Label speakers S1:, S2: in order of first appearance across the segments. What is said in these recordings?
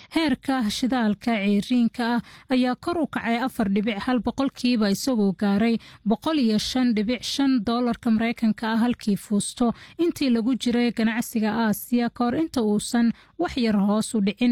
S1: heerka shidaalka ceyriinka ah ayaa kor u kacay afar dhibic hal boqolkiiba isagoo gaaray boqol iyo shan dhibic shan doolarka mareykanka ah halkii fuusto intii lagu jiray ganacsiga aasiya kahor inta uusan wax yar hoos u dhicin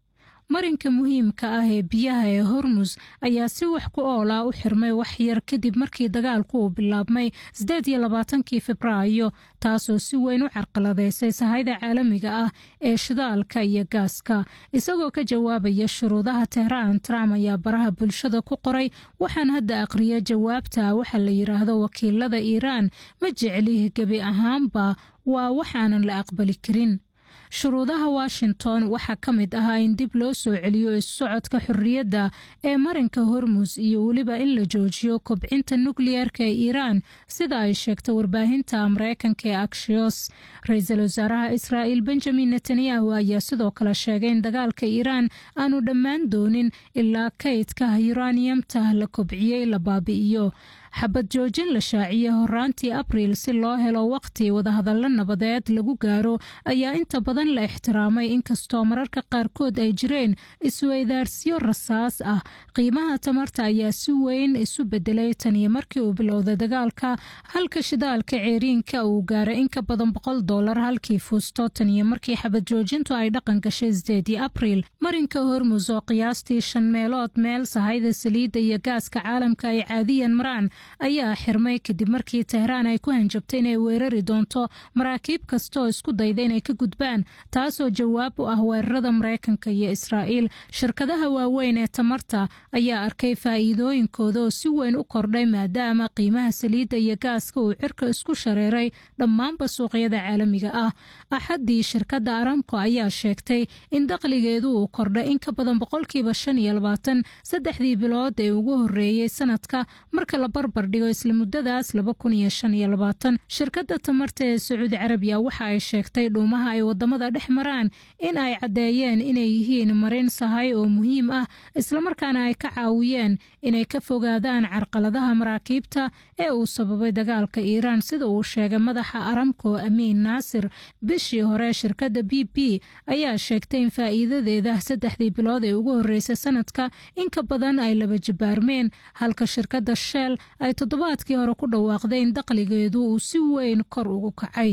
S1: marinka muhiimka ah ee biyaha ee hormus ayaa si wax ku oolaa u xirmay waxyar kadib markii dagaalku uu bilaabmay sideed iyo labaatankii febraayo taasoo si weyn u carqaladeysay sahayda caalamiga ah ee shidaalka iyo gaaska isagoo ka jawaabaya shuruudaha tehraan trump ayaa baraha bulshada ku qoray waxaan hadda aqriya jawaabta waxa la yidhaahdo wakiilada iiraan ma jecli gebi ahaanba waa waxaanan la aqbali karin shuruudaha washington waxaa ka mid ahaa in dib loo soo celiyo issocodka xorriyadda ee marinka hormus iyo weliba in la joojiyo kobcinta nukliyeerka ee iiraan sida ay sheegtay warbaahinta mareykanka ee akshios ra-iisul wasaaraha israa'il benjamin netanyahu ayaa sidoo kale sheegay in dagaalka iiraan aanu dhammaan doonin ilaa kaydka yuraniyamta la kobciyey la baabi'iyo xabad joojin la shaaciyey horaantii abriil si loo helo waqti wadahadallo nabadeed lagu gaaro ayaa inta badan la ixtiraamay inkastoo mararka qaarkood ay jireen isweydaarsiyo rasaas ah qiimaha tamarta ayaa si weyn isu bedelay taniyo markii uu bilowday dagaalka halka shidaalka ceeriinka uu gaaray in ka badan boqol doolar halkii fuusto taniyo markii xabad joojintu ay dhaqan gashay sideedii abriil marinka hormus oo qiyaastii shan meelood meel sahayda saliidda iyo gaaska caalamka ay caadiyan maraan ayaa xirmay kadib markii tehraan ay ku hanjabtay inay weerari doonto maraakiib kasta oo isku dayda inay ka gudbaan taasoo jawaab u ah weerarada mareykanka iyo israa'iil shirkadaha waaweyn ee tamarta ayaa arkay faa'iidooyinkooda oo si weyn u kordhay maadaama qiimaha saliidda iyo gaaska uu cirka isku shareeray dhammaanba suuqyada caalamiga ah axaddii shirkadda aramco ayaa sheegtay in dakhligeedu uu kordhay in ka badan boqolkiiba shan iyo labaatan saddexdii bilood ee ugu horreeyey sanadka marka la barbardhigo isla muddadaas laba kun iyo shan iyo labaatan shirkadda tamarta ee sacuudi carabiya waxa ay sheegtay dhuumaha ay wadamada dhex maraan in ay caddeeyeen inay yihiin marin sahay oo muhiim ah islamarkaana ay ka caawiyeen inay ka fogaadaan carqaladaha maraakiibta ee uu sababay dagaalka iiraan sida uu sheegay madaxa aramco amiin naasir bishii hore shirkadda b b ayaa sheegtay in faa'iidadeeda saddexdii bilood ee ugu horreysay sanadka in ka badan ay laba jibaarmeen halka shirkadda shell ay toddobaadkii hore ku dhawaaqday in dakhligeedu uu si weyn kor ugu kacay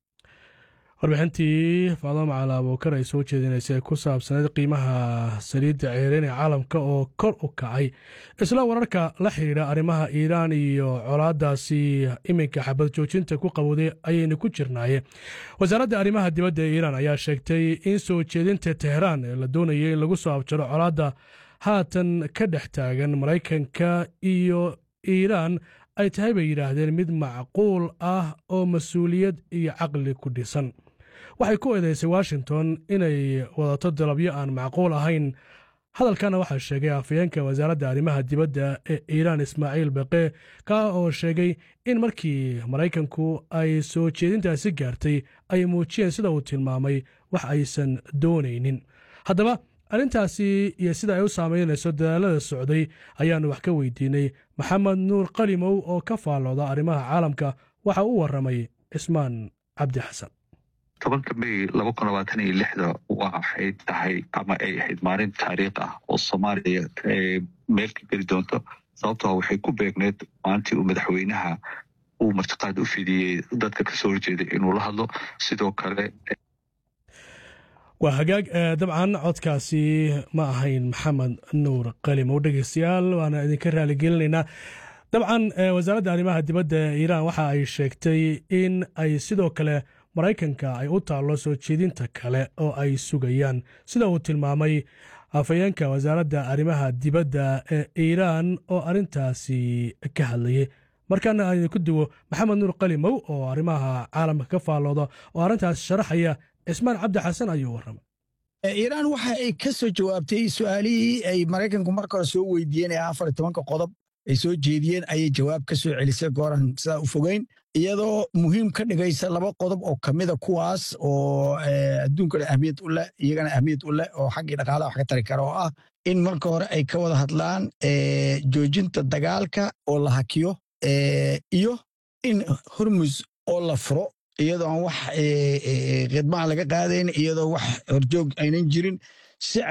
S2: warbixintii faado macala abuukar ay soo jeedinaysay ku saabsaneyd qiimaha saliidda ceereen ee caalamka oo kor u kacay isla wararka la xidhiidha arrimaha iiraan iyo colaadaasi iminka xabad joojinta ku qabowday ayaynu ku jirnaaye wasaaradda arrimaha dibadda ee iiraan ayaa sheegtay in soo jeedinta tehraan ee la doonayay in lagu soo abjaro colaadda haatan ka dhex taagan maraykanka iyo iiraan ay tahay bay yidhaahdeen mid macquul ah oo mas-uuliyad iyo caqli ku dhisan waxay ku eedaysay washington inay wadato dalabyo aan macquul ahayn hadalkana waxaa sheegay afayeenka wasaaradda arrimaha dibadda ee iiraan ismaaciil baqe ka oo sheegay in markii maraykanku ay soo jeedintaasi gaartay ay muujiyeen sida uu tilmaamay wax aysan doonaynin haddaba arrintaasi iyo sida ay u saamaynayso dadaalada socday ayaannu wax ka weydiinay maxamed nuur qalimow oo ka faallooda arrimaha caalamka waxa u warramay cismaan cabdi xasan
S3: tobanka may laba kun labaatan iyo lixda waxay tahay ama ay ahayd maalin taariikh ah oo soomaaliya meel ka geli doonto sababtoo waxay ku beegneed maalintii uu madaxweynaha uu martiqaad u fidiyey dadka kasoo horjeeday inuu la hadlo sidoo kale
S2: waa hagaag dabcan codkaasi ma ahayn maxamed nuur qalimow dhegeystayaal waana idinka raaligelinaynaa dabcan wasaaradda arrimaha dibadda ee iiraan waxa ay sheegtay in ay sidoo kale maraykanka ay u taallo soo jeedinta kale oo ay sugayaan sida uu tilmaamay afayeenka wasaaradda arrimaha dibadda ee iiraan oo arrintaasi ka hadlayay markaana aan idinku duwo maxamed nuur qalimow oo arrimaha caalamka ka faallooda oo arrintaas sharaxaya cismaan cabdi xasan ayuu warramay
S4: iiraan waxa ay ka soo jawaabtay su'aalihii ay maraykanku marka hore soo weydiiyeen ee afar iyo tobanka qodob ay soo jeediyeen ayay jawaab ka soo celisay gooran sidaa u fogeyn iyadoo muhiim ka dhigaysa laba qodob oo kamida kuwaas oo adduunkana ahmiyad u leh iyagana ahmiyad u leh oo xaggii dhaqaalaha wax ka tari kara oo ah in marka hore ay ka wada hadlaan joojinta dagaalka oo la hakiyo iyo in hormus oo la furo iyadoo aan wax khidmaha laga qaadayn iyadoo wax horjoog aynan jirin si